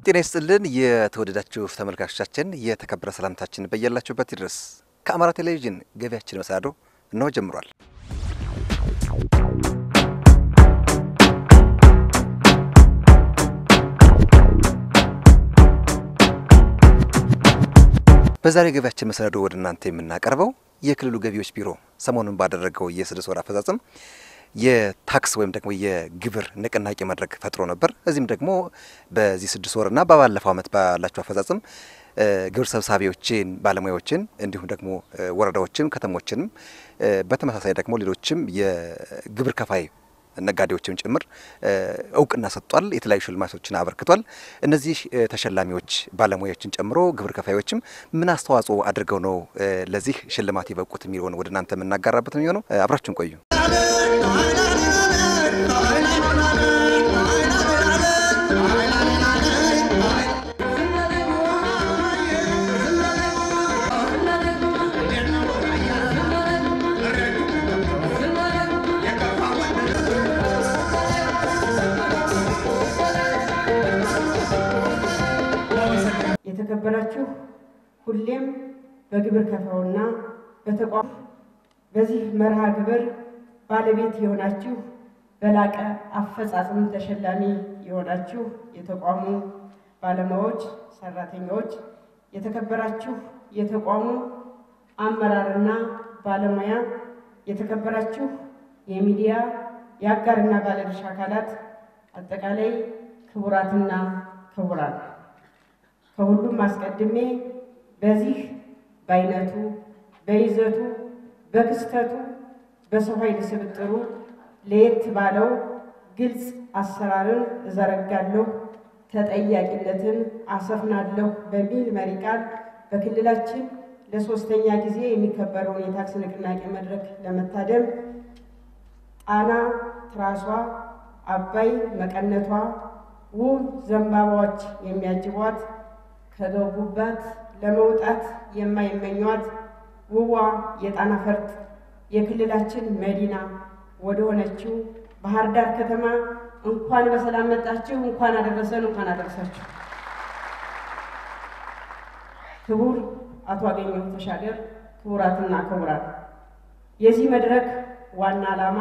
ጤና ይስጥልን የተወደዳችሁ ተመልካቾቻችን፣ የተከበረ ሰላምታችን በያላችሁበት ይድረስ። ከአማራ ቴሌቪዥን ገቢያችን መሰናዶ እነሆ ጀምሯል። በዛሬ ገቢያችን መሰናዶ ወደ እናንተ የምናቀርበው የክልሉ ገቢዎች ቢሮ ሰሞኑን ባደረገው የስድስት ወር አፈጻጸም የታክስ ወይም ደግሞ የግብር ንቅናቄ መድረክ ፈጥሮ ነበር። እዚህም ደግሞ በዚህ ስድስት ወርና በባለፈው ዓመት ባላቸው አፈጻጸም ግብር ሰብሳቢዎችን፣ ባለሙያዎችን እንዲሁም ደግሞ ወረዳዎችን፣ ከተሞችንም በተመሳሳይ ደግሞ ሌሎችም የግብር ከፋይ ነጋዴዎችም ጭምር እውቅና ሰጥቷል። የተለያዩ ሽልማቶችን አበርክቷል። እነዚህ ተሸላሚዎች ባለሙያዎችን ጨምሮ ግብር ከፋዮችም ምን አስተዋጽኦ አድርገው ነው ለዚህ ሽልማት የበቁት የሚለውን ወደ እናንተ የምናጋራበት ነው የሚሆነው። አብራችን ቆዩ። የተከበራችሁ ሁሌም በግብር ከፋውና በተቋም በዚህ መርሃ ግብር ባለቤት የሆናችሁ በላቀ አፈጻጸም ተሸላሚ የሆናችሁ የተቋሙ ባለሙያዎች፣ ሰራተኞች፣ የተከበራችሁ የተቋሙ አመራርና ባለሙያ፣ የተከበራችሁ የሚዲያ የአጋርና ባለድርሻ አካላት፣ አጠቃላይ ክቡራትና ክቡራን ከሁሉም አስቀድሜ በዚህ በአይነቱ በይዘቱ በክስተቱ በሰው ኃይል ስብጥሩ ለየት ባለው ግልጽ አሰራርን እዘረጋለሁ፣ ተጠያቂነትን አሰፍናለሁ በሚል መሪ ቃል በክልላችን ለሶስተኛ ጊዜ የሚከበረውን የታክስ ንቅናቄ መድረክ ለመታደም ጣና ትራሷ፣ አባይ መቀነቷ፣ ውብ ዘንባባዎች የሚያጅቧት ከገቡባት ለመውጣት የማይመኟት ውቧ የጣና ፈርጥ የክልላችን መዲና ወደ ሆነችው ባህር ዳር ከተማ እንኳን በሰላም መጣችሁ፣ እንኳን አደረሰን፣ እንኳን አደረሳችሁ። ክቡር አቶ አገኘሁ ተሻገር፣ ክቡራትና ክቡራን፣ የዚህ መድረክ ዋና ዓላማ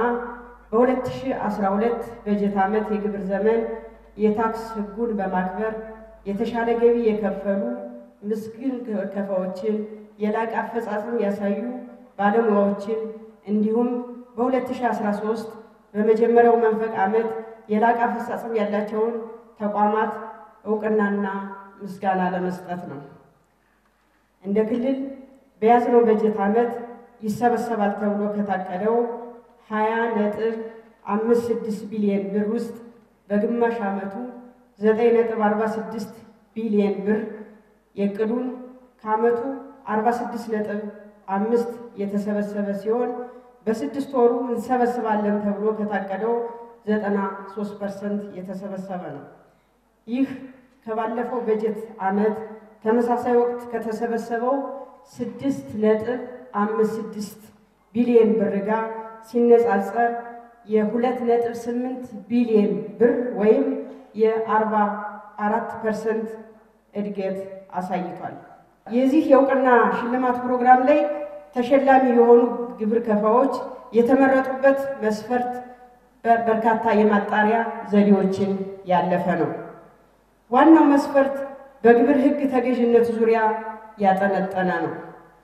በ2012 በጀት ዓመት የግብር ዘመን የታክስ ሕጉን በማክበር የተሻለ ገቢ የከፈሉ ምስግን ከፋዎችን የላቀ አፈጻጸም ያሳዩ ባለሙያዎችን እንዲሁም በ2013 በመጀመሪያው መንፈቅ ዓመት የላቀ አፈጻጸም ያላቸውን ተቋማት እውቅናና ምስጋና ለመስጠት ነው። እንደ ክልል በያዝነው በጀት ዓመት ይሰበሰባል ተብሎ ከታቀደው 20 ነጥብ 56 ቢሊዮን ብር ውስጥ በግማሽ ዓመቱ 9.46 ቢሊዮን ብር የዕቅዱን ከዓመቱ 46 ነጥብ አምስት የተሰበሰበ ሲሆን በስድስት ወሩ እንሰበስባለን ተብሎ ከታቀደው 93 ፐርሰንት የተሰበሰበ ነው። ይህ ከባለፈው በጀት ዓመት ተመሳሳይ ወቅት ከተሰበሰበው ስድስት ነጥብ አምስት ስድስት ቢሊዮን ብር ጋር ሲነጻጸር የሁለት ነጥብ ስምንት ቢሊዮን ብር ወይም የአርባ አራት ፐርሰንት እድገት አሳይቷል። የዚህ የእውቅና ሽልማት ፕሮግራም ላይ ተሸላሚ የሆኑ ግብር ከፋዎች የተመረጡበት መስፈርት በርካታ የማጣሪያ ዘዴዎችን ያለፈ ነው። ዋናው መስፈርት በግብር ሕግ ተገዥነት ዙሪያ ያጠነጠነ ነው።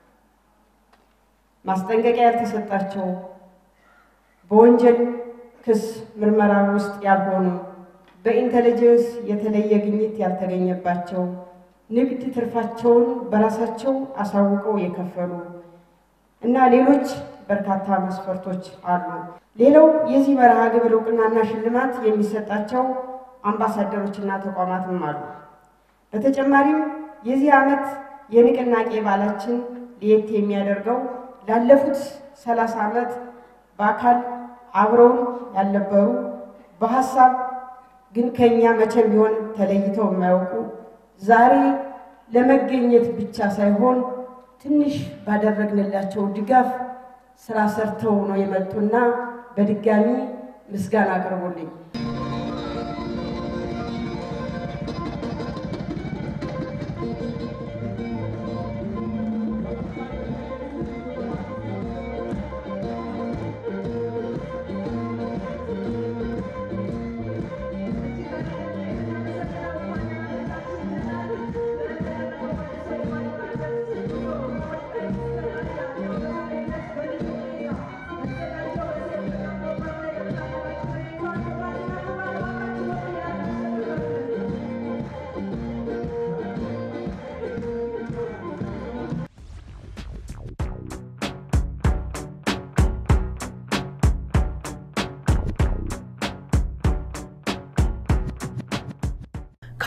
ማስጠንቀቂያ ያልተሰጣቸው፣ በወንጀል ክስ ምርመራ ውስጥ ያልሆኑ በኢንተለጀንስ የተለየ ግኝት ያልተገኘባቸው ንግድ ትርፋቸውን በራሳቸው አሳውቀው የከፈሉ እና ሌሎች በርካታ መስፈርቶች አሉ። ሌላው የዚህ መርሃ ግብር እውቅናና ሽልማት የሚሰጣቸው አምባሳደሮችና ተቋማትም አሉ። በተጨማሪም የዚህ ዓመት የንቅናቄ በዓላችን ለየት የሚያደርገው ላለፉት ሰላሳ ዓመት በአካል አብረውን ያልነበሩ በሀሳብ ግን ከኛ መቼም ቢሆን ተለይተው የማያውቁ ዛሬ ለመገኘት ብቻ ሳይሆን ትንሽ ባደረግንላቸው ድጋፍ ስራ ሰርተው ነው የመጡና በድጋሚ ምስጋና አቅርቡልኝ።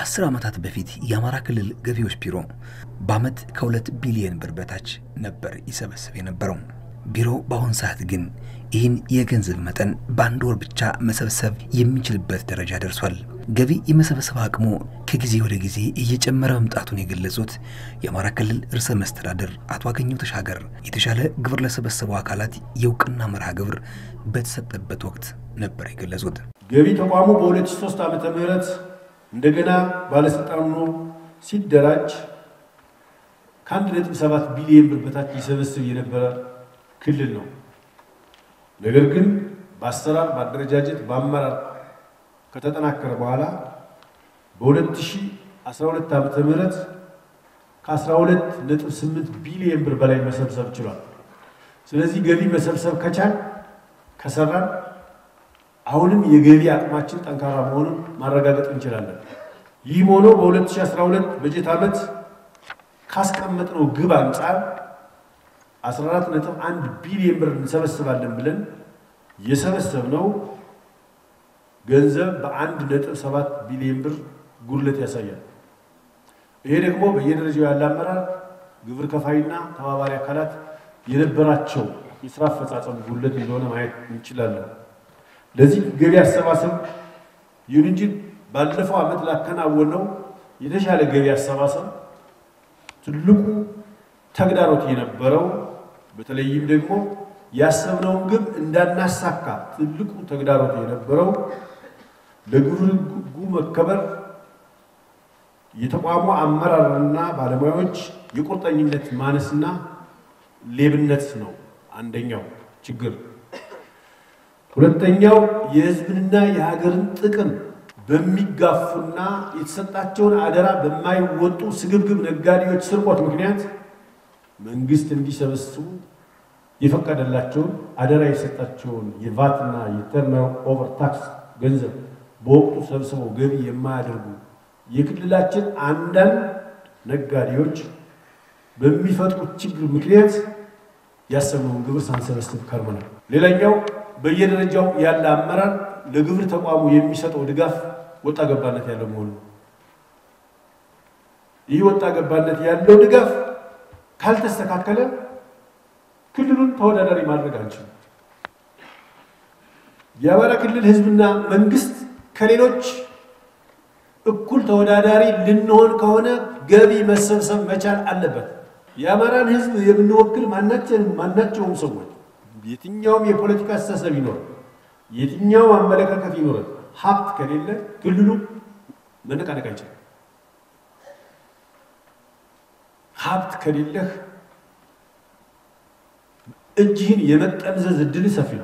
ከአስር ዓመታት በፊት የአማራ ክልል ገቢዎች ቢሮ በዓመት ከሁለት ቢሊዮን ብር በታች ነበር ይሰበስብ የነበረው። ቢሮው በአሁን ሰዓት ግን ይህን የገንዘብ መጠን በአንድ ወር ብቻ መሰብሰብ የሚችልበት ደረጃ ደርሷል። ገቢ የመሰብሰብ አቅሙ ከጊዜ ወደ ጊዜ እየጨመረ መምጣቱን የገለጹት የአማራ ክልል ርዕሰ መስተዳድር አቶ አገኘሁ ተሻገር የተሻለ ግብር ለሰበሰቡ አካላት የእውቅና መርሃ ግብር በተሰጠበት ወቅት ነበር የገለጹት። ገቢ ተቋሙ በ2003 ዓመተ ምህረት እንደገና ባለስልጣን ሆኖ ሲደራጅ ከ1.7 ቢሊዮን ብር በታች ሊሰበስብ የነበረ ክልል ነው። ነገር ግን በአሰራር በአደረጃጀት በአመራር ከተጠናከረ በኋላ በ2012 ዓመተ ምህረት ከ12.8 ቢሊዮን ብር በላይ መሰብሰብ ችሏል። ስለዚህ ገቢ መሰብሰብ ከቻል ከሰራን አሁንም የገቢ አቅማችን ጠንካራ መሆኑን ማረጋገጥ እንችላለን። ይህም ሆኖ በ2012 በጀት ዓመት ካስቀመጥነው ግብ አንጻር 14.1 ቢሊዮን ብር እንሰበስባለን ብለን የሰበሰብነው ገንዘብ በ1.7 ቢሊዮን ብር ጉድለት ያሳያል። ይሄ ደግሞ በየደረጃው ያለ አመራር፣ ግብር ከፋይና ተባባሪ አካላት የነበራቸው የስራ አፈጻጸም ጉድለት እንደሆነ ማየት እንችላለን። ለዚህ ገቢ አሰባሰብ ይሁን እንጂ ባለፈው ዓመት ላከናወነው የተሻለ ገቢ አሰባሰብ ትልቁ ተግዳሮት የነበረው በተለይም ደግሞ ያሰብነውን ግብ እንዳናሳካ ትልቁ ተግዳሮት የነበረው ለግብር ሕጉ መከበር የተቋሙ አመራርና ባለሙያዎች የቁርጠኝነት ማነስና ሌብነት ነው አንደኛው ችግር። ሁለተኛው የሕዝብንና የሀገርን ጥቅም በሚጋፉና የተሰጣቸውን አደራ በማይወጡ ስግብግብ ነጋዴዎች ስርቆት ምክንያት መንግስት እንዲሰበስቡ የፈቀደላቸውን አደራ የሰጣቸውን የቫትና የተርነር ኦቨር ታክስ ገንዘብ በወቅቱ ሰብስበው ገቢ የማያደርጉ የክልላችን አንዳንድ ነጋዴዎች በሚፈጥሩት ችግር ምክንያት ያሰብነውን ግብር ሳንሰበስብ ከርመናል። ሌላኛው በየደረጃው ያለ አመራር ለግብር ተቋሙ የሚሰጠው ድጋፍ ወጣ ገባነት ያለው መሆኑ ነው። ይህ ወጣ ገባነት ያለው ድጋፍ ካልተስተካከለ ክልሉን ተወዳዳሪ ማድረግ አንችልም። የአማራ ክልል ህዝብና መንግስት ከሌሎች እኩል ተወዳዳሪ ልንሆን ከሆነ ገቢ መሰብሰብ መቻል አለበት። የአማራን ህዝብ የምንወክል ማናቸውም ሰዎች የትኛውም የፖለቲካ አስተሳሰብ ይኖር፣ የትኛውም አመለካከት ይኖር፣ ሀብት ከሌለ ክልሉ መነቃነቅ አይችልም። ሀብት ከሌለህ እጅህን የመጠምዘዝ እድል ሰፊ ነው።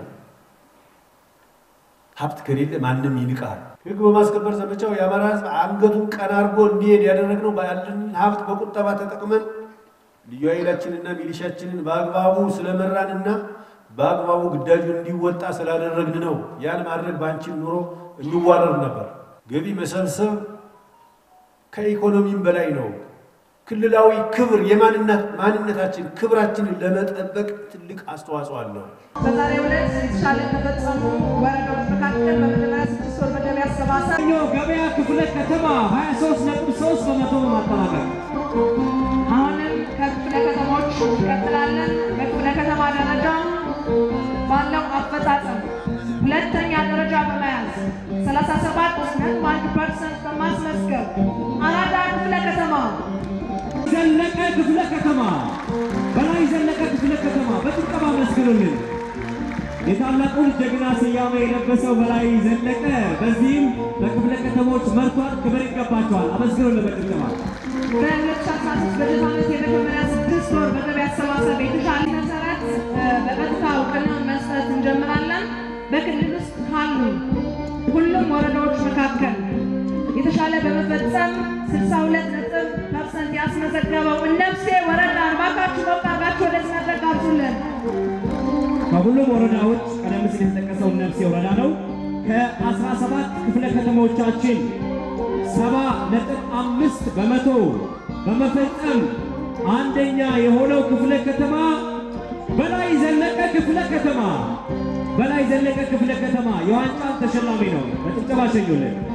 ሀብት ከሌለ ማንም ይንቃል። ህግ በማስከበር ዘመቻው የአማራ ህዝብ አንገቱን ቀና አድርጎ እንዲሄድ ያደረግነው ያለን ሀብት በቁጠባ ተጠቅመን ልዩ ኃይላችንና ሚሊሻችንን በአግባቡ ስለመራንና በአግባቡ ግዳጁ እንዲወጣ ስላደረግን ነው። ያን ማድረግ ባንችል ኑሮ እንዋረር ነበር። ገቢ መሰብሰብ ከኢኮኖሚም በላይ ነው። ክልላዊ ክብር የማንነታችን ክብራችንን ለመጠበቅ ትልቅ አስተዋጽኦ አለው። በዛሬው ዕለት የተሻለ ከፈጸሙ ወረዳዎች መካከል በመጀመሪያ ስድስት ወር መደብ ያሰባሰብ ገበያ ክፍለ ከተማ 23.3 በመቶ በማጠናቀቅ አሁንም ከክፍለ ከተሞች እንቀጥላለን። በክፍለ ከተማ ደረጃ ባለው አፈጻጸም ሁለተኛ ደረጃ በመያዝ 37.1 ፐርሰንት በማስመዝገብ አራዳ ክፍለ ከተማ ዘለቀ ክፍለ ከተማ በላይ ዘለቀ ክፍለ ከተማ በጭብጨባ መስግኑልን። የታላቁን ጀግና ስያሜ የለበሰው በላይ ዘለቀ በዚህም በክፍለ ከተሞች መርቷል። ክብር ይገባቸዋል። አመስግኑልን በጭብጨባ። በ2016 በጀት ዓመት የመጀመሪያ ስድስት ወር በገቢ አሰባሰብ የተሻለ መሰረት በቀጥታ እውቅና መስጠት እንጀምራለን። በክልል ውስጥ ካሉ ሁሉም ወረዳዎች መካከል የተሻለ በመፈጸም 62 ነጥብ ፐርሰንት ያስመዘገበው እነብሴ ወረዳ እባካችሁ ሞቅ አድርጋችሁ ወደዚህ መድረክ ጋብዙልን። ከሁሉም ወረዳዎች ቀደም ሲል የተጠቀሰው ነፍሴ ወረዳ ነው። ከ17 ክፍለ ከተሞቻችን ሰባ ነጥብ አምስት በመቶ በመፈጸም አንደኛ የሆነው ክፍለ ከተማ በላይ ዘለቀ ክፍለ ከተማ በላይ ዘለቀ ክፍለ ከተማ የዋንጫ ተሸላሚ ነው። በጭብጨባ ሸኙልን።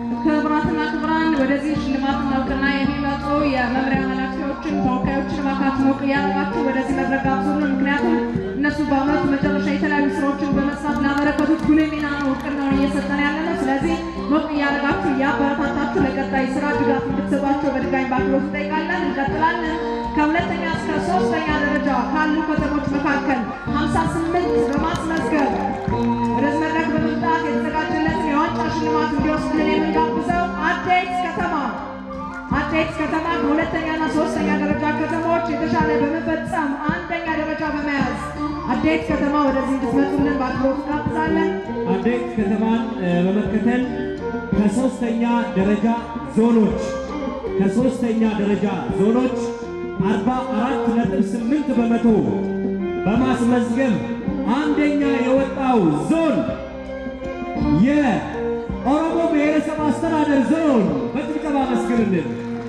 ክቡራትና ክቡራን ወደዚህ ሽልማትና እውቅና የሚመጡ የመምሪያ ኃላፊዎችን ተወካዮችን እባካችሁ ሞቅ እያደረጋችሁ ወደዚህ መድረክ ጋብዙልን። ምክንያቱም እነሱ በአመቱ መጨረሻ የተለያዩ ስራዎችን በመስራት ላበረከቱት ጉልህ ሚና ነው እውቅናውን እየሰጠን ያለ ነው። ስለዚህ ሞቅ እያደረጋችሁ እያበረታታችሁ ለቀጣይ ስራ ድጋፍ እንድትሰጧቸው በድጋሚ በአክብሮት እንጠይቃለን። እንቀጥላለን። ከሁለተኛ እስከ ሶስተኛ ደረጃ ካሉ ከተሞች መካከል 58 በማስመዝገብ ወደዚህ መድረክ በመምጣት የተዘጋጀለትን የዋንጫ ሽልማት እንዲወስድልን የምንጋብዘው አዴት ከተማ አዴት ከተማ ከሁለተኛና ሶስተኛ ደረጃ ከተሞች የተሻለ በመፈጸም አንደኛ ደረጃ በመያዝ አዴት ከተማ ወደዚህ እንድትመጡልን በአክብሮት እንጋብዛለን። አዴት ከተማን እ፣ በመከተል ከሶስተኛ ደረጃ ዞኖች ከሶስተኛ ደረጃ ዞኖች 44.8 በመቶ በማስመዝገብ አንደኛ የወጣው ዞን የኦሮሞ ብሔረሰብ አስተዳደር ዞን በጭብጨባ መስክርልን።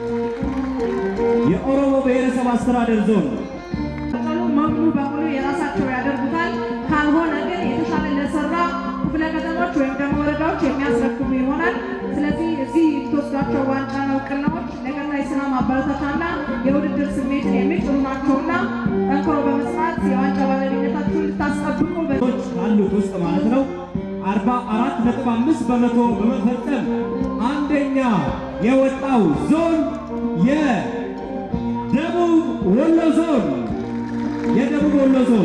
የኦሮሞ ብሔረሰብ አስተዳደር ዞን ቀጠሉ ሙሉ በሙሉ የራሳቸው ያደርጉታል። ካልሆነ ግን የተሻለ ለሰራ ክፍለ ከተሞች ወይም ደግሞ ወረዳዎች የሚያስረክቡ ይሆናል። ስለዚህ እዚህ የተወስዷቸው ዋንጫና እውቅናዎች ለቀጣይ ስራ ማበረታቻና የውድድር ስሜትን የሚጭሩ ናቸውና ጠንክሮ በመስራት የዋንጫ ባለቤትነታችሁን ልታስጠብቁ በ ዞኖች ካሉት ውስጥ ማለት ነው 44.5 በመቶ በመፈጸም አንደኛ የወጣው ዞን የደቡብ ወሎ ዞን የደቡብ ወሎ ዞን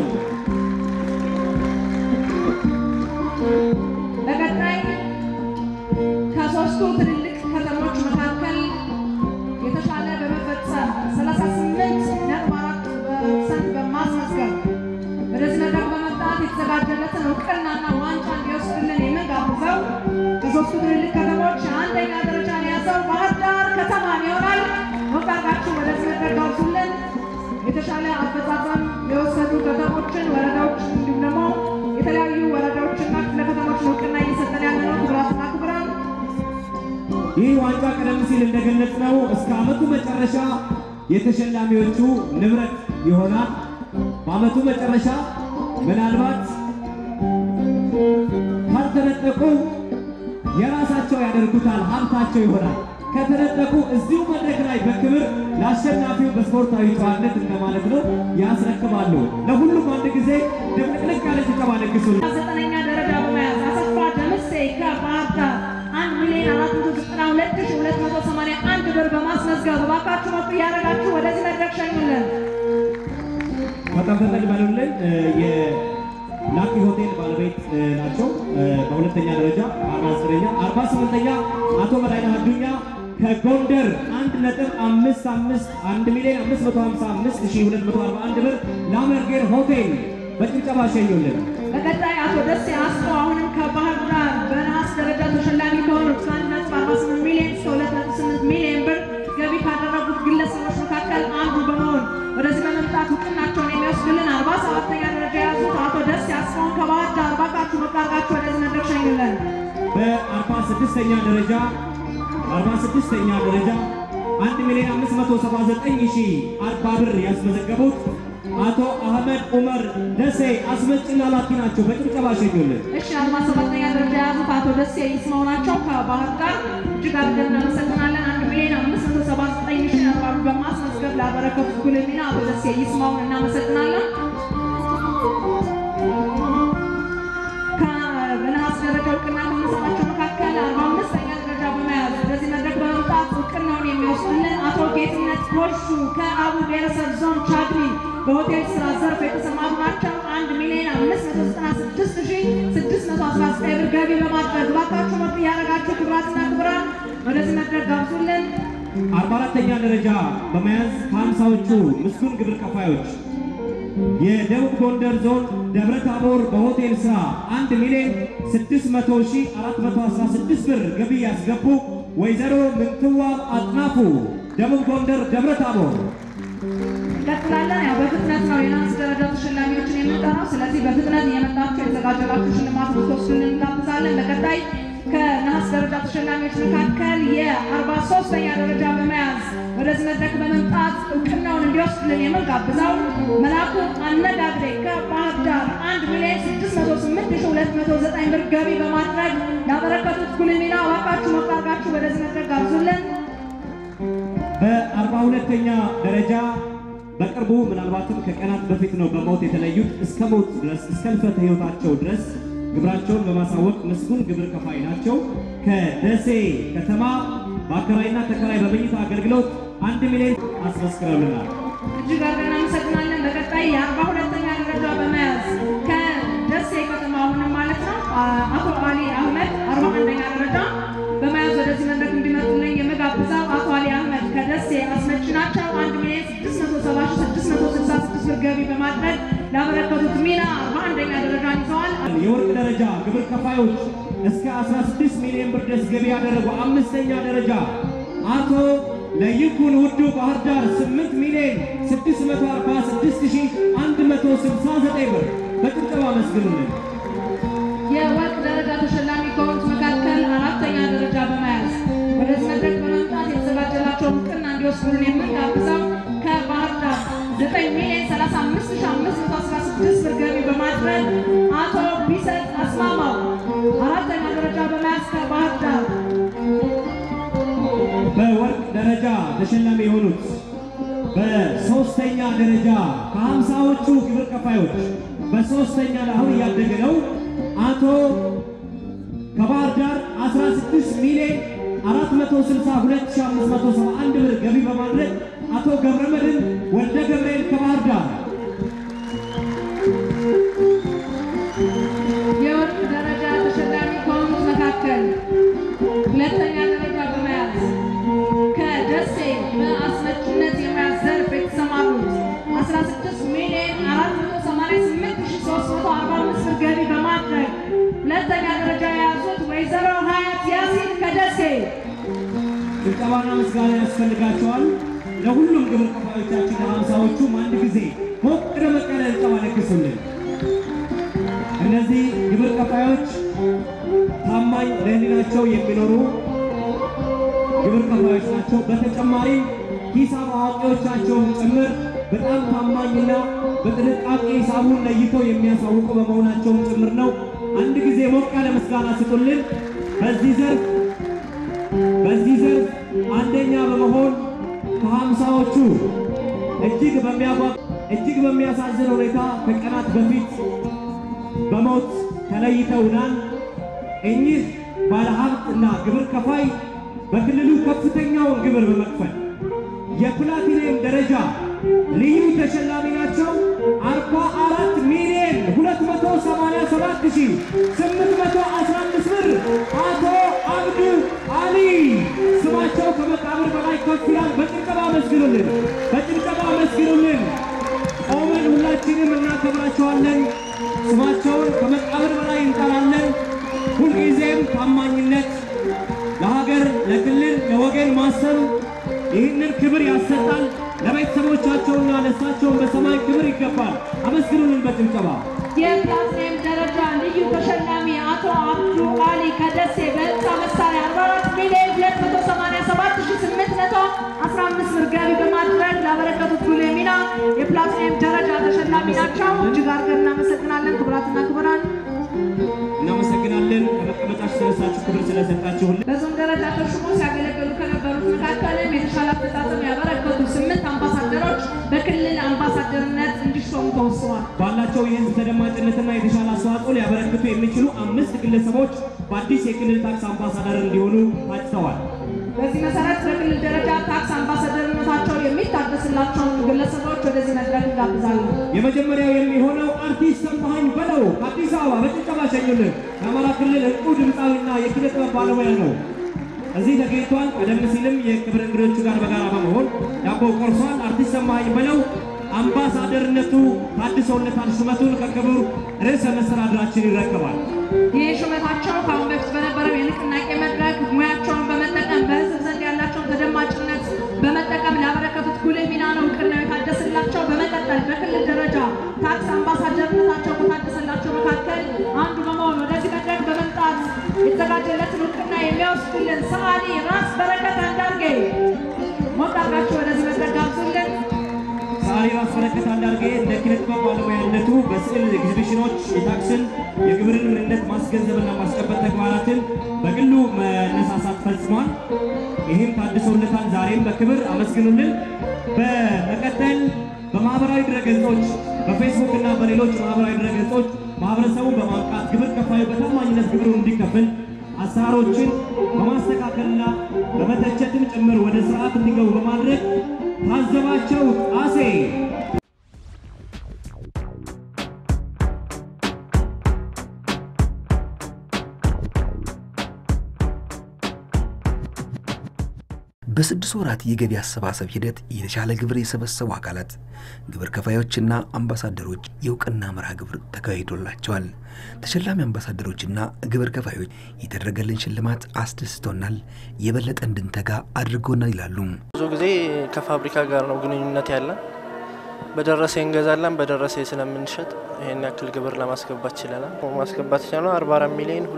በቀጣይ ከሶስቱ ትልልቅ ከተሞች መካከል የተሻለ በመፈጸም 38.4 ፐርሰንት በማስመዝገብ ወደዚህ መድረክ በመምጣት የተዘጋጀለትን እውቅናና ዋንጫ እንዲወስድልን የምንጋብዘው ከሶስቱ ትልልቅ ከተሞች አንደኛ ደረጃን የያዘው ባህር ዳር ከተማን ይሆናል። ወጣታችሁ ወደዚህ መድረክ ጋብዙልን። የተሻለ አፈጻጸም የወሰዱ ከተሞችን፣ ወረዳዎች እንዲሁም ደግሞ የተለያዩ ወረዳዎችና ክፍለ ከተሞች እውቅና እየሰጠን ያለ ነው። ክቡራትና ክቡራን ይህ ዋንጫ ቀደም ሲል እንደገለጽነው እስከ ዓመቱ መጨረሻ የተሸላሚዎቹ ንብረት ይሆናል። በዓመቱ መጨረሻ ምናልባት ካልተነጠቁ የራሳቸው ያደርጉታል፣ ሀብታቸው ይሆናል። ከተነጠቁ እዚሁ መድረክ ላይ በክብር ለአሸናፊው በስፖርታዊ ጨዋነት እንደማለት ነው ያስረክባሉ። ለሁሉም አንድ ጊዜ ድብልቅልቅ ያለ ጭብጨባ ለግሱልን። ዘጠነኛ ደረጃ በመያዝ አሰፋ ደምሴ ከባህር ዳር አንድ ሚሊዮን አራት መቶ ዘጠና ሁለት ሺህ ሁለት መቶ ሰማንያ አንድ ብር በማስመዝገብ እባካችሁ ሞቅ እያደረጋችሁ ወደዚህ መድረክ ሸኙልን። በጣም ፈጠን በሉልን። እ፣ የላኪ ሆቴል ባለቤት እ፣ ናቸው። እ፣ በሁለተኛ ደረጃ አርባ ዘጠነኛ አርባ ስምንተኛ አቶ በላይነህ አዱኛ ከጎንደር አንድ ነጥብ አምስት አምስት አንድ ሚሊዮን አምስት መቶ ሀምሳ አምስት ሺህ ሁለት መቶ አርባ አንድ ብር ላመርጌር ሆቴል በጭብጨባ ሸኙልን። በቀጣይ አቶ ደሴ አስቶ አሁንም ከባህር ዳር በነሐስ ደረጃ ተሸላሚ ከሆኑት ከአንድ ነጥብ አርባ ስምንት ሚሊዮን እስከ ሁለት ነጥብ ስምንት ሚሊዮን ብር ገቢ ካደረጉት ግለሰቦች መካከል አንዱ በመሆን ወደዚህ በመምጣት እውቅናቸውን የሚወስድልን አርባ ሰባተኛ ደረጃ የያዙት አቶ ደሴ አስፋውን ከባህር ዳር እባካችሁ ሞቅ አድርጋችሁ ወደዚህ መድረክ ሸኙልን። በአርባ ስድስተኛ ደረጃ አርባ ስድስተኛ ደረጃ አንድ ሚሊዮን አምስት መቶ ሰባ ዘጠኝ ሺህ አርባ ብር ያስመዘገቡት አቶ አህመድ ኡመር ደሴ አስመጭና ላኪ ናቸው። በጭብጨባ ሸኙልን። እሺ አርባ ሰባተኛ ደረጃ የያዙት አቶ ደሴ ይስማው ናቸው ከባህር ዳር እጅግ አድርገን እናመሰግናለን። አንድ ሚሊዮን አምስት መቶ ሰባ ዘጠኝ ሺ አርባ ብር በማስመዝገብ ላበረከቱት ጉልህ ሚና አቶ ደሴ ይስማውን እናመሰግናለን። ከበነሐስ ደረጃ እውቅና ከምንሰጣቸው መካከል አርባ አምስተኛ ደረጃ በመያዝ ወደዚህ መድረክ በመምጣት እውቅናውን የሚወስድልን አቶ ጌትነት ጎሹ ከአቡ ብሔረሰብ ዞን ቻግኒ በሆቴል ስራ ዘርፍ የተሰማሩ ናቸው። አንድ ሚሊዮን አምስት መቶ ዘጠና ስድስት ሺ ስድስት መቶ አስራ ዘጠኝ ብር ገቢ በማድረግ እባካችሁ ሞቅ እያደረጋችሁ ክቡራትና ክቡራን ወደዚህ መድረክ ጋብዙልን። አርባ አራተኛ ደረጃ በመያዝ ከሀምሳዎቹ ምስጉን ግብር ከፋዮች የደቡብ ጎንደር ዞን ደብረ ታቦር በሆቴል ስራ 1 ሚሊዮን 600 ሺህ 416 ብር ገቢ ያስገቡ ወይዘሮ ምንትዋብ አጥናፉ ደቡብ ጎንደር ደብረ ታቦር እንቀጥላለን። ያው በፍጥነት ነው የነሐስ ደረጃ ተሸላሚዎችን የምንጠራው። ስለዚህ በፍጥነት እየመጣችሁ የተዘጋጀላችሁ ሽልማት ልትወስዱልን እንጋብዛለን። በቀጣይ ከነሐስ ደረጃ ተሸላሚዎች መካከል የአርባ ሶስተኛ ደረጃ በመያዝ ወደ ወደዚህ መድረክ በመምጣት እውቅናውን እንዲወስድልን የምንጋብዘው መላኩ አነጋግሬ ከባህር ዳር አንድ ሚሊዮን ስድስት መቶ ስምንት ሺህ ሁለት መቶ ዘጠኝ ብር ገቢ በማድረግ ያበረከቱት ጉልህ ሚና እባካችሁ ሞቅ አድርጋችሁ ወደዚህ መድረክ ጋብዙልን። በአርባ ሁለተኛ ደረጃ በቅርቡ ምናልባትም ከቀናት በፊት ነው በሞት የተለዩት እስከ ሞት ድረስ እስከ ህልፈተ ህይወታቸው ድረስ ግብራቸውን በማሳወቅ ምስጉን ግብር ከፋይ ናቸው። ከደሴ ከተማ በአከራይና ተከራይ በመኝታ አገልግሎት አንድ ሚሊዮን አስመስክረውልናል። እጅግ አድርገን እናመሰግናለን። በቀጣይ የአርባ ሁለተኛ ደረጃ በመያዝ ከደሴ ከተማ አሁንም ማለት ነው አቶ አሊ አህመድ አርባ አንደኛ ደረጃ በመያዝ ወደዚህ መድረክ እንዲመጡልኝ የምጋብዘው አቶ አሊ አህመድ ከደሴ አስመጪ ናቸው። አንድ ሚሊዮን ስድስት መቶ ሰባ ሺህ ስድስት መቶ ስልሳ ስድስት ብር ገቢ በማድረግ ላበረከቱት ሚና አርባ አንደኛ ደረጃን ይዘዋል። የወርቅ ደረጃ ግብር ከፋዮች እስከ 16 ሚሊዮን ብር ድረስ ገቢ ያደረጉ አምስተኛ ደረጃ አቶ ለይኩን ውዱ ባህር ዳር 8 ሚሊዮን 646169 ብር በጭብጨባ አመስግኑልን። የወርቅ ደረጃ ተሸላሚ ከሆኑት መካከል አራተኛ ደረጃ በመያዝ ወደዚህ መድረክ በመምጣት የተዘጋጀላቸው እውቅና እንዲወስዱልን የምንጋብዘው ከባህር ዳር 9 ሚሊዮን 35516 ብር ገቢ በማድረግ አቶ ቢሰጥ አስማማው አራተኛ ደረጃ በመያዝ ከባህር ዳር በወርቅ ደረጃ ተሸላሚ የሆኑት በሶስተኛ ደረጃ ከሀምሳዎቹ ግብር ከፋዮች በሶስተኛ ላይ አሁን እያደገ ነው። አቶ ከባህር ዳር 16 ሚሊዮን 462571 ብር ገቢ በማድረግ አቶ ገብረመድህን ወልደ ገብርኤል ከባህር ዳር የወርቅ ደረጃ ተሸላሚ ከሆኑት መካከል ሁለተኛ ደረጃ በመያዝ ከደሴ በአስመጭነት የሙያ ዘርፍ የተሰማሩት 16 ሚሊዮን 488345 ብር ገቢ በማድረግ ሁለተኛ ደረጃ የያዙት ወይዘሮ ሀያት ያሲን ከደሴ ጭብጨባና ምስጋና ያስፈልጋቸዋል። ለሁሉም ግብር ከፋዮቻችን ለሀምሳዎቹም አንድ ጊዜ ሞቅ ደመቅ ያለ ጭብጨባ ለግሱልን። እነዚህ ግብር ከፋዮች ታማኝ ለሕሊናቸው የሚኖሩ ግብር ከፋዮች ናቸው። በተጨማሪም ሂሳብ አዋቂዎቻቸውን ጭምር በጣም ታማኝና በጥንቃቄ ሂሳቡን ለይተው የሚያሳውቁ በመሆናቸውም ጭምር ነው። አንድ ጊዜ ሞቅ ያለ ምስጋና ስጡልን። በዚህ ዘርፍ በዚህ ዘርፍ አንደኛ በመሆን ከሀምሳዎቹ እጅግ በሚያጓ እጅግ በሚያሳዝን ሁኔታ ከቀናት በፊት በሞት ተለይተውናል። እኚህ ባለሀብት እና ግብር ከፋይ በክልሉ ከፍተኛውን ግብር በመክፈል የፕላቲኒየም ደረጃ ልዩ ተሸላሚ ናቸው። 44 ሚሊዮን 287 ሺህ 815 ብር አቶ አብዱ አሊ ስማቸው ከመቃብር በላይ ከፍ ይላል። በጭብጨባ አመስግኑልን፣ በጭብጨባ አመስግኑልን። ቆመን ሁላችንም እናከብራቸዋለን። ስማቸውን ከመቃብር በላይ እንጠራለን። ሁልጊዜም ታማኝነት ለሀገር፣ ለክልል፣ ለወገን ማሰብ ይህንን ክብር ያሰጣል። ለቤተሰቦቻቸውና ለእሳቸውን በሰማይ ክብር ይገባል። አመስግኑልን በጭብጨባ። የፕላቲኒየም ደረጃ ልዩ ተሸላሚ አቶ አብዱ አሊ ከደሴ በህንፃ መሳሪያ 44 ሚሊዮን 287815 ብር ገቢ በማድረግ ላበረከቱት ጉልህ ሚና የፕላቲኒየም ደረጃ ተሸላሚ ናቸው። እጅግ አድርገን እናመሰግናለን። ክቡራትና ክቡራን እናመሰግናለን። ከመቀመጫችሁ ተነሳችሁ ክብር ስለሰጣችሁልን። በዞን ደረጃ ተሹሞ ሲያገለግሉ ከነበሩት መካከልም የተሻለ አፈጻጸም ያበረከቱ ስምንት አምባሳደሮች በክልል አምባሳደርነት እንዲሾሙ ተወስኗል። ባላቸው የህዝብ ተደማጭነትና የተሻለ አስተዋጽኦ ሊያበረክቱ የሚችሉ አምስት ግለሰቦች በአዲስ የክልል ታክስ አምባሳደር እንዲሆኑ ታጭተዋል። በዚህ መሰረት በክልል ደረጃ ታክስ አምባሳደርነታቸው የሚታደስላቸውን ግለሰቦች ወደዚህ መድረክ እንጋብዛለን። የመጀመሪያው የሚሆነው አርቲስት ሰማኸኝ በለው ከአዲስ አበባ በጭብጨባ ሸኙልን። የአማራ ክልል ዕንቁ ድምፃዊና የኪነ ጥበብ ባለሙያ ነው። እዚህ ተገኝቷል። ቀደም ሲልም የክብር እንግዶቹ ጋር በጋራ በመሆን ዳቦ ቆርሷል። አርቲስት ሰማኸኝ በለው አምባሳደርነቱ ታድሶለታል። ሹመቱን ከክቡር ርዕሰ መስተዳድራችን ይረከባል። ይህ ሹመታቸው ከአሁን በፊት በነበረው የንቅናቄ መድረክ ሙያቸውን በመጠቀም በህዝብ ዘንድ ያላቸውን ተደማጭነት በመጠቀም ላበረከቱት ጉልህ ሚና ነው እውቅናው የታደሰላቸው። በመቀጠል በክልል ደረጃ ታክስ አምባሳደርነታቸው ከታደሰላቸው መካከል አንዱ በመሆን ወደዚህ መድረክ በመምጣት የተዘጋጀለትን እውቅና የሚያወስድልን ሰዓሊ ራስ በረከት አንዳርጌ ሞቅ አድርጋችሁ ኢንጂነር አስመለከት አንዳርጌ እንደ ኪነ ጥበብ ባለሙያነቱ በስዕል ኤግዚቢሽኖች የታክስን የግብርን ምንነት ማስገንዘብና ማስጨበጥ ተግባራትን በግሉ መነሳሳት ፈጽሟል። ይህም ታድሶለታል። ዛሬም በክብር አመስግኑልን። በመቀጠል በማህበራዊ ድረገጾች በፌስቡክ እና በሌሎች ማህበራዊ ድረገጾች ማህበረሰቡ በማንቃት ግብር ከፋዩ በታማኝነት ግብሩን እንዲከፍል አሰራሮችን በማስተካከልና በመተቸትም ጭምር ወደ ስርዓት እንዲገቡ በማድረግ ታዘባቸው ጣሴ በስድስት ወራት የገቢ አሰባሰብ ሂደት የተሻለ ግብር የሰበሰቡ አካላት ግብር ከፋዮችና አምባሳደሮች የእውቅና መርሃ ግብር ተካሂዶላቸዋል። ተሸላሚ አምባሳደሮችና ግብር ከፋዮች የተደረገልን ሽልማት አስደስቶናል፣ የበለጠ እንድንተጋ አድርጎናል ይላሉ። ብዙ ጊዜ ከፋብሪካ ጋር ነው ግንኙነት ያለን። በደረሰ እንገዛለን፣ በደረሰ ስለምንሸጥ ይህን ያክል ግብር ለማስገባት ችለናል። ማስገባት የቻልነው 44 ሚሊዮን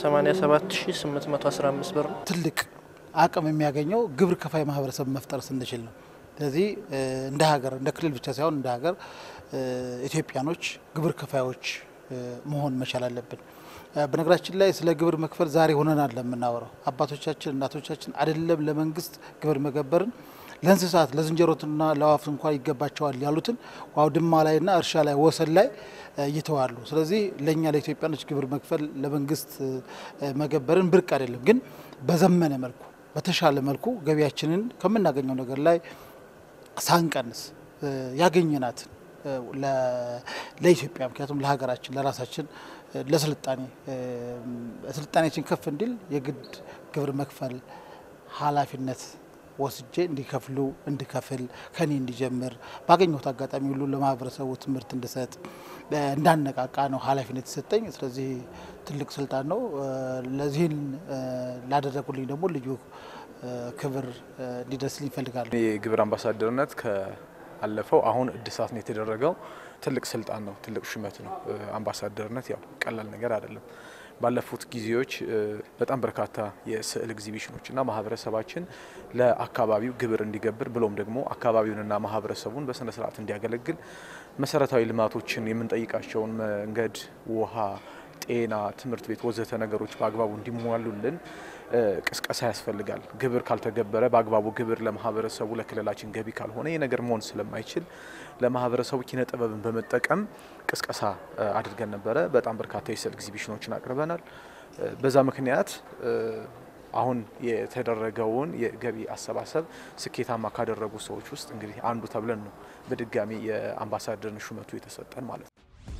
287815 ብር ነው። ትልቅ አቅም የሚያገኘው ግብር ከፋይ ማህበረሰብ መፍጠር ስንችል ነው። ስለዚህ እንደ ሀገር እንደ ክልል ብቻ ሳይሆን እንደ ሀገር ኢትዮጵያኖች ግብር ከፋዮች መሆን መቻል አለብን። በነገራችን ላይ ስለ ግብር መክፈል ዛሬ ሆነናል ለምናወራው አባቶቻችን እናቶቻችን አይደለም ለመንግስት ግብር መገበርን ለእንስሳት ለዝንጀሮትና ለአዋፍ እንኳን ይገባቸዋል ያሉትን አውድማ ላይና እርሻ ላይ ወሰን ላይ ይተዋሉ። ስለዚህ ለእኛ ለኢትዮጵያኖች ግብር መክፈል ለመንግስት መገበርን ብርቅ አይደለም፣ ግን በዘመነ መልኩ በተሻለ መልኩ ገቢያችንን ከምናገኘው ነገር ላይ ሳንቀንስ ያገኘናትን ለኢትዮጵያ ምክንያቱም ለሀገራችን ለራሳችን ለስልጣኔ ስልጣኔያችን ከፍ እንዲል የግድ ግብር መክፈል ኃላፊነት ወስጄ እንዲከፍሉ እንድከፍል ከኔ እንዲጀምር ባገኘሁት አጋጣሚ ሁሉ ለማህበረሰቡ ትምህርት እንድሰጥ እንዳነቃቃ ነው ኃላፊነት የተሰጠኝ። ስለዚህ ትልቅ ስልጣን ነው። ለዚህን ላደረጉልኝ ደግሞ ልዩ ክብር እንዲደርስልኝ ይፈልጋሉ። የግብር አምባሳደርነት ከአለፈው አሁን እድሳት ነው የተደረገው። ትልቅ ስልጣን ነው፣ ትልቅ ሹመት ነው። አምባሳደርነት ያው ቀላል ነገር አይደለም። ባለፉት ጊዜዎች በጣም በርካታ የስዕል ኤግዚቢሽኖችና ማህበረሰባችን ለአካባቢው ግብር እንዲገብር ብሎም ደግሞ አካባቢውንና ማህበረሰቡን በስነ ስርዓት እንዲያገለግል መሰረታዊ ልማቶችን የምንጠይቃቸውን መንገድ፣ ውሃ፣ ጤና፣ ትምህርት ቤት ወዘተ ነገሮች በአግባቡ እንዲሟሉልን ቅስቀሳ ያስፈልጋል። ግብር ካልተገበረ በአግባቡ ግብር ለማህበረሰቡ ለክልላችን ገቢ ካልሆነ ይህ ነገር መሆን ስለማይችል ለማህበረሰቡ ኪነ ጥበብን በመጠቀም ቅስቀሳ አድርገን ነበረ። በጣም በርካታ የስዕል ኤግዚቢሽኖችን አቅርበናል። በዛ ምክንያት አሁን የተደረገውን የገቢ አሰባሰብ ስኬታማ ካደረጉ ሰዎች ውስጥ እንግዲህ አንዱ ተብለን ነው በድጋሚ የአምባሳደርን ሹመቱ የተሰጠን ማለት ነው።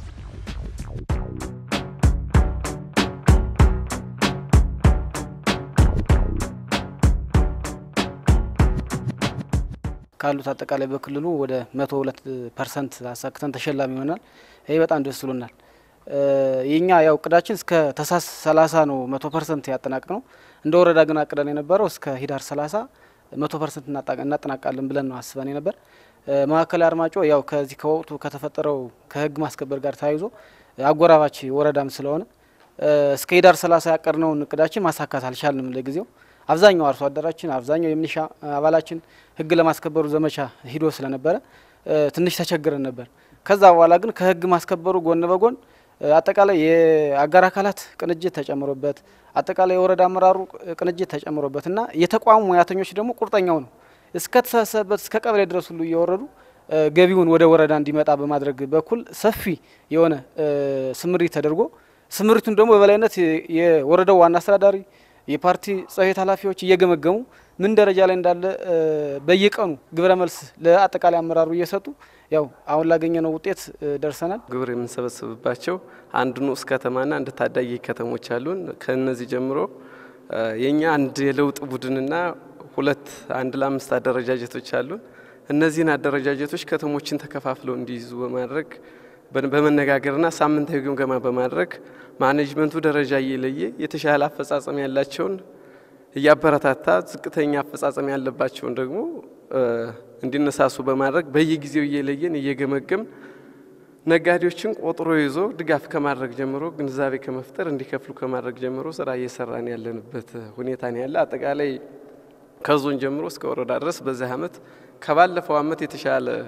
ካሉት አጠቃላይ በክልሉ ወደ መቶ ሁለት ፐርሰንት አሳክተን ተሸላሚ ይሆናል። ይህ በጣም ደስ ብሎናል። የኛ ያው እቅዳችን እስከ ተሳስ ሰላሳ ነው መቶ ፐርሰንት ያጠናቅ ነው። እንደ ወረዳ ግን አቅደን የነበረው እስከ ሂዳር ሰላሳ መቶ ፐርሰንት እናጠናቃለን ብለን ነው አስበን የነበር። ማዕከላዊ አርማጮ ያው ከዚህ ከወቅቱ ከተፈጠረው ከህግ ማስከበር ጋር ተያይዞ አጎራባች ወረዳም ስለሆነ እስከ ሂዳር ሰላሳ ያቀድነውን እቅዳችን ማሳካት አልቻልንም ለጊዜው አብዛኛው አርሶ አደራችን አብዛኛው የሚሊሻ አባላችን ህግ ለማስከበሩ ዘመቻ ሂዶ ስለነበረ ትንሽ ተቸግረን ነበር። ከዛ በኋላ ግን ከህግ ማስከበሩ ጎን በጎን አጠቃላይ የአጋር አካላት ቅንጅት ተጨምሮበት አጠቃላይ የወረዳ አመራሩ ቅንጅት ተጨምሮበት እና የተቋሙ ሙያተኞች ደግሞ ቁርጠኛው ነው እስከ ተሳሰበት እስከ ቀበሌ ድረስ ሁሉ እየወረዱ ገቢውን ወደ ወረዳ እንዲመጣ በማድረግ በኩል ሰፊ የሆነ ስምሪት ተደርጎ ስምሪቱን ደግሞ በበላይነት የወረዳው ዋና አስተዳዳሪ የፓርቲ ጽሕፈት ኃላፊዎች እየገመገሙ ምን ደረጃ ላይ እንዳለ በየቀኑ ግብረ መልስ ለአጠቃላይ አመራሩ እየሰጡ ያው አሁን ላገኘነው ውጤት ደርሰናል። ግብር የምንሰበስብባቸው አንድ ንዑስ ከተማና አንድ ታዳጊ ከተሞች አሉን። ከነዚህ ጀምሮ የኛ አንድ የለውጥ ቡድንና ሁለት አንድ ለአምስት አደረጃጀቶች አሉን። እነዚህን አደረጃጀቶች ከተሞችን ተከፋፍለው እንዲይዙ በማድረግ በመነጋገርና ሳምንታዊ ግምገማ በማድረግ ማኔጅመንቱ ደረጃ እየለየ የተሻለ አፈጻጸም ያላቸውን እያበረታታ ዝቅተኛ አፈጻጸም ያለባቸውን ደግሞ እንዲነሳሱ በማድረግ በየጊዜው እየለየን እየገመገም ነጋዴዎችን ቆጥሮ ይዞ ድጋፍ ከማድረግ ጀምሮ ግንዛቤ ከመፍጠር እንዲከፍሉ ከማድረግ ጀምሮ ስራ እየሰራን ያለንበት ሁኔታ ነው ያለ። አጠቃላይ ከዞን ጀምሮ እስከ ወረዳ ድረስ በዚህ አመት ከባለፈው አመት የተሻለ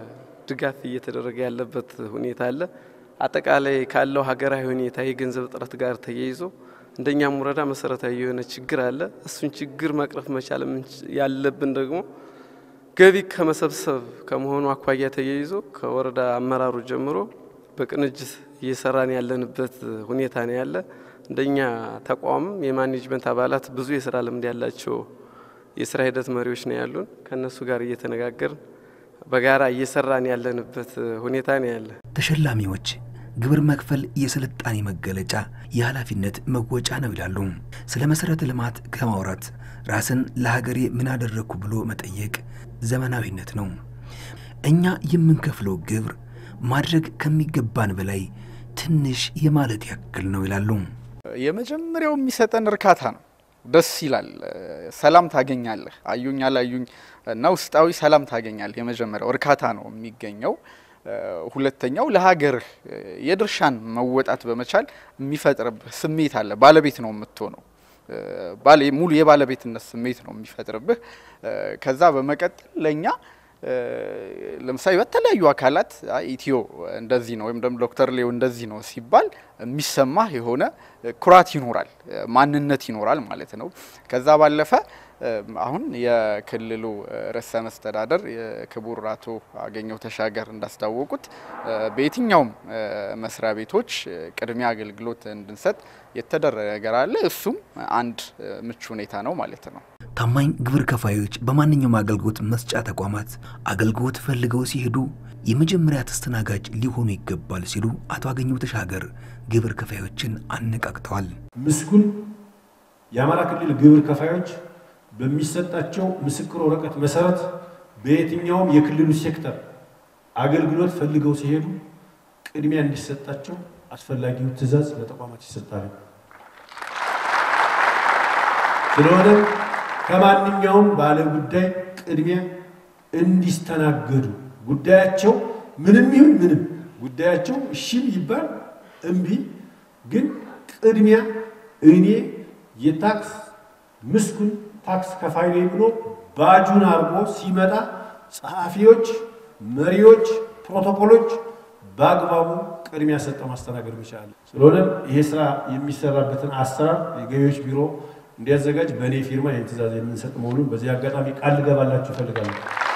ድጋፍ እየተደረገ ያለበት ሁኔታ አለ። አጠቃላይ ካለው ሀገራዊ ሁኔታ የገንዘብ እጥረት ጋር ተያይዞ እንደኛም ወረዳ መሰረታዊ የሆነ ችግር አለ። እሱን ችግር መቅረፍ መቻል ያለብን ደግሞ ገቢ ከመሰብሰብ ከመሆኑ አኳያ ተያይዞ ከወረዳ አመራሩ ጀምሮ በቅንጅት እየሰራን ያለንበት ሁኔታ ነው ያለ። እንደኛ ተቋምም የማኔጅመንት አባላት ብዙ የስራ ልምድ ያላቸው የስራ ሂደት መሪዎች ነው ያሉን። ከእነሱ ጋር እየተነጋገርን በጋራ እየሰራን ያለንበት ሁኔታ ነው ያለ። ተሸላሚዎች ግብር መክፈል የስልጣኔ መገለጫ፣ የኃላፊነት መወጫ ነው ይላሉ። ስለ መሰረተ ልማት ከማውራት ራስን ለሀገሬ ምን አደረግኩ ብሎ መጠየቅ ዘመናዊነት ነው። እኛ የምንከፍለው ግብር ማድረግ ከሚገባን በላይ ትንሽ የማለት ያክል ነው ይላሉ። የመጀመሪያው የሚሰጠን እርካታ ነው። ደስ ይላል። ሰላም ታገኛለህ። አዩኝ አላዩኝ እና ውስጣዊ ሰላም ታገኛለህ። የመጀመሪያው እርካታ ነው የሚገኘው። ሁለተኛው ለሀገርህ የድርሻን መወጣት በመቻል የሚፈጥርብህ ስሜት አለ። ባለቤት ነው የምትሆነው። ሙሉ የባለቤትነት ስሜት ነው የሚፈጥርብህ። ከዛ በመቀጠል ለእኛ ለምሳሌ በተለያዩ አካላት ኢትዮ እንደዚህ ነው ወይም ደግሞ ዶክተር ሌው እንደዚህ ነው ሲባል የሚሰማህ የሆነ ኩራት ይኖራል፣ ማንነት ይኖራል ማለት ነው። ከዛ ባለፈ አሁን የክልሉ ርዕሰ መስተዳደር የክቡር አቶ አገኘሁ ተሻገር እንዳስታወቁት በየትኛውም መስሪያ ቤቶች ቅድሚያ አገልግሎት እንድንሰጥ የተደረገ ነገር አለ። እሱም አንድ ምቹ ሁኔታ ነው ማለት ነው። ታማኝ ግብር ከፋዮች በማንኛውም አገልግሎት መስጫ ተቋማት አገልግሎት ፈልገው ሲሄዱ የመጀመሪያ ተስተናጋጅ ሊሆኑ ይገባል ሲሉ አቶ አገኘሁ ተሻገር ግብር ከፋዮችን አነቃቅተዋል። ምስጉን የአማራ ክልል ግብር ከፋዮች በሚሰጣቸው ምስክር ወረቀት መሰረት በየትኛውም የክልሉ ሴክተር አገልግሎት ፈልገው ሲሄዱ ቅድሚያ እንዲሰጣቸው አስፈላጊው ትዕዛዝ ለተቋማት ይሰጣል። ስለሆነም ከማንኛውም ባለ ጉዳይ ቅድሚያ እንዲስተናገዱ ጉዳያቸው ምንም ይሁን ምንም ጉዳያቸው እሺም ይባል እምቢ፣ ግን ቅድሚያ እኔ የታክስ ምስጉን ታክስ ከፋይ ነኝ ብሎ ባጁን አርጎ ሲመጣ ጸሐፊዎች፣ መሪዎች፣ ፕሮቶኮሎች በአግባቡ ቅድሚያ ሰጠው ማስተናገድ መቻል። ስለሆነም ይሄ ስራ የሚሰራበትን አሰራር የገቢዎች ቢሮ እንዲያዘጋጅ በእኔ ፊርማ ይህን ትእዛዝ የምንሰጥ መሆኑን በዚህ አጋጣሚ ቃል ልገባላችሁ እፈልጋለሁ።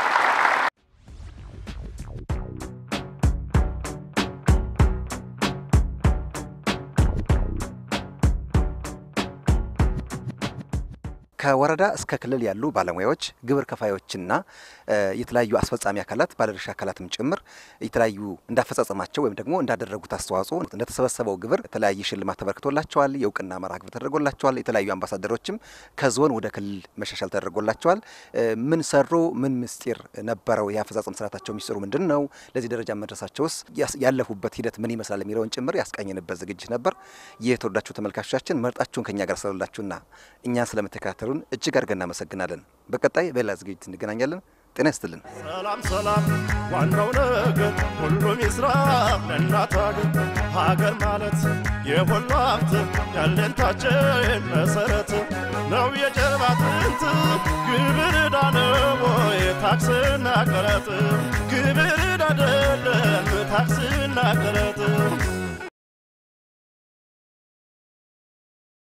ከወረዳ እስከ ክልል ያሉ ባለሙያዎች፣ ግብር ከፋዮችና የተለያዩ አስፈጻሚ አካላት ባለድርሻ አካላትም ጭምር የተለያዩ እንዳፈጻጸማቸው ወይም ደግሞ እንዳደረጉት አስተዋጽኦ እንደተሰበሰበው ግብር የተለያየ ሽልማት ተበርክቶላቸዋል። የእውቅና መርሃ ግብር ተደርጎላቸዋል። የተለያዩ አምባሳደሮችም ከዞን ወደ ክልል መሻሻል ተደርጎላቸዋል። ምን ሰሩ? ምን ምስጢር ነበረው? የአፈጻጸም ስርዓታቸው ሚስጥሩ ምንድን ነው? ለዚህ ደረጃ መድረሳቸውስ ያለፉበት ሂደት ምን ይመስላል? የሚለውን ጭምር ያስቃኘንበት ዝግጅት ነበር። የተወዳችሁ ተመልካቾቻችን መርጣችሁን ከኛ ጋር ስላላችሁና እኛን ስለምትከታተሉን እጅግ አድርገን እናመሰግናለን። በቀጣይ በሌላ ዝግጅት እንገናኛለን። ጤና ይስጥልን። ሰላም ሰላም፣ ዋናው ነገር ሁሉም ይስራ ለእናት ሀገር። ሀገር ማለት የሁሉ ሀብት ያለንታችን መሰረት ነው የጀርባ አጥንት ግብር ዕዳ ነው ወይ ታክስና ቀረጥ? ግብር ዕዳ አይደለም ታክስና ቀረጥ